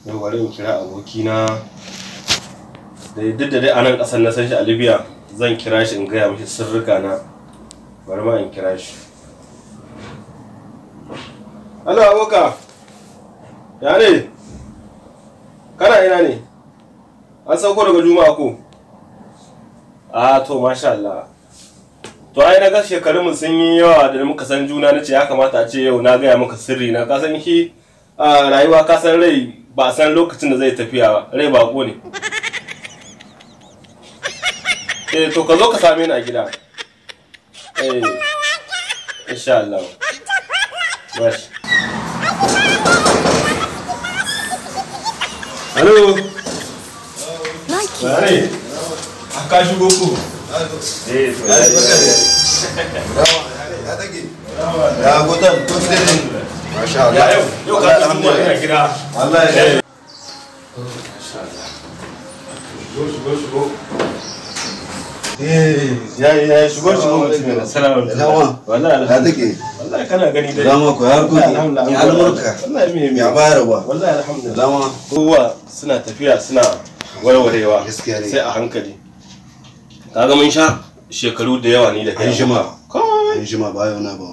yau bari in kira abokina da duk da dai a nan ƙasar na san shi a libya zan kira shi in gaya mishi sirrika na bari ma in kira shi Halo aboka ya ne kana ina ne an sauko daga juma'a ko a to masha Allah to ai na ga shekarun mu sun yi yawa da muka san juna nace ya kamata a ce yau na gaya maka sirri na ka san shi a rayuwa ka san rai ba a san lokacin da zai tafiya ba rai bako ne eh to ka zo ka same ni a gida eh insha Allah Bashi. Halo. Nike. Bare. Aka shigo ku. Eh, to. Ya take. Ya gotan to gidan ne. Masha Ya yau, yau ka ji mu ina gida. Allah ya Shigo, shigo, shigo. Eh, ya ya shigo shigo mutum ne. Assalamu alaikum. Dama. Wallahi Ya take. Wallahi kana gani dai. Dama ko har gobe. Alhamdulillah. Ya albarka. Wallahi me me. Ya bayar ba. Wallahi alhamdulillah. Dama. kowa suna tafiya suna warwarewa Gaskiya ne. sai a hankali kaga mun sha shekaru da yawa ni da kai An jima. kai An jima ba yau na ba.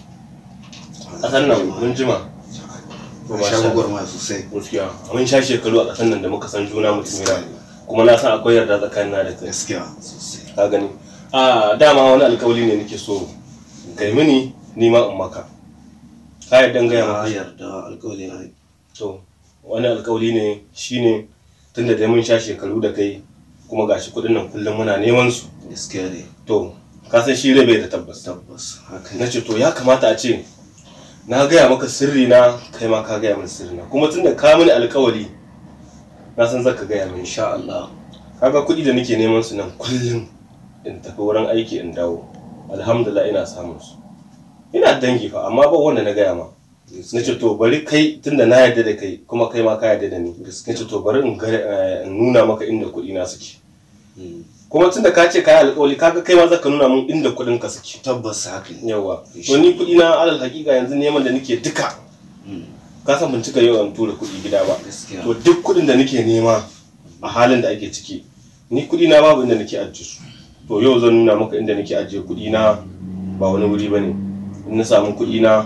kasan nan mun jima To, An masha sha Allah. gwagwarmaya sosai. gaskiya mun sha shekaru a kasan nan da muka san juna mutum yana kuma na san akwai yarda tsakanin na da kai Gaskiya sosai. ka gani a dama wani alkawali ne nake so kai mini ni ma in maka ka yarda in gaya Ya maka yarda alƙawari na yi. to wani alkawali ne shine tunda dai mun sha shekaru da kai kuma gashi kudin nan kullum muna neman su Gaskiya ne. to ka san shi rai bai da tabbas Tabbas. Haka na ne. ce to ya kamata a ce na gaya maka sirri na kai ma ka gaya min sirri na kuma tunda ka mini alkawali na san zaka gaya min Insha Allah. kaga kuɗi da nake neman su nan kullum in tafi wurin aiki in dawo alhamdulillah ina samun su ina dangi fa amma ba wanda na gaya ma na ce to bari kai tunda na yarda da kai kuma kai ma ka yarda da ni na ce to bari in ga- eh, in nuna maka inda kuɗi na suke Mm. kuma tunda ka ce ka yi alƙawari kaga kai ma zaka nuna min inda kuɗin ka suke Tabbas haka ne. yawa to ni kuɗi na alal hakika yanzu neman da nake duka Mm. ka san ban cika yawan tura kuɗi gida ba Gaskiya. to duk kuɗin da nake nema a halin da ake ciki ni kuɗi na babu inda nake ajiye su to yau zan nuna maka inda nake ajiye kuɗi na ba wani wuri bane in na samu kuɗi na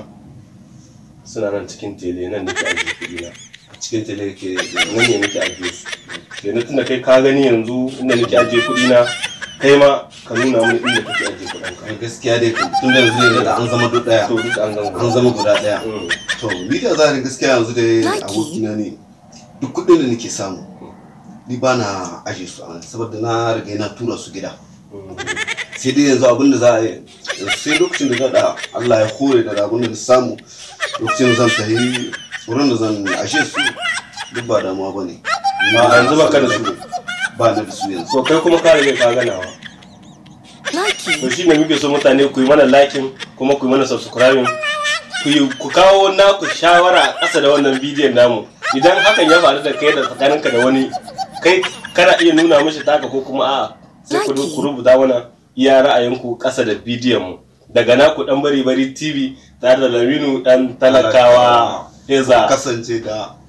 suna nan cikin tele nan nake ajiye kuɗi na A cikin tele ke nan ne nake ajiye su kenan tunda kai ka gani yanzu inda nake ajiye kuɗi na kai ma ka nuna mini inda kake ajiye kuɗin ka gaskiya dai kan tun da yanzu ne da an zama duk daya to duk an gama an zama guda daya Mm. to ni da za ni gaskiya yanzu dai Lucky. abokina ne duk kuɗin da nake samu ni ba na aje su a nan saboda na riga na tura su gida Mm. sai dai yanzu abin da za a yi sai lokacin da zaɗa Allah ya hore da abin da na samu lokacin da zan tafi wurin da zan ashe su duk ba damuwa ba ne A yanzu baka da su? ba na da su yanzu to kai kuma ka rage ka ganawa Nike. to shi ne muke so mutane ku yi mana liking kuma ku yi mana subscribing ku yi ku kawo naku shawara a ƙasa da wannan bidiyon namu idan hakan ya faru da kai da tsakaninka da wani kai kana iya nuna mishi taka ko kuma a'a sai ku ku rubuta mana iya ra'ayinku ƙasa da bidiyon mu daga naku dan bari bari tv tare da laminu dan talakawa eza kasance da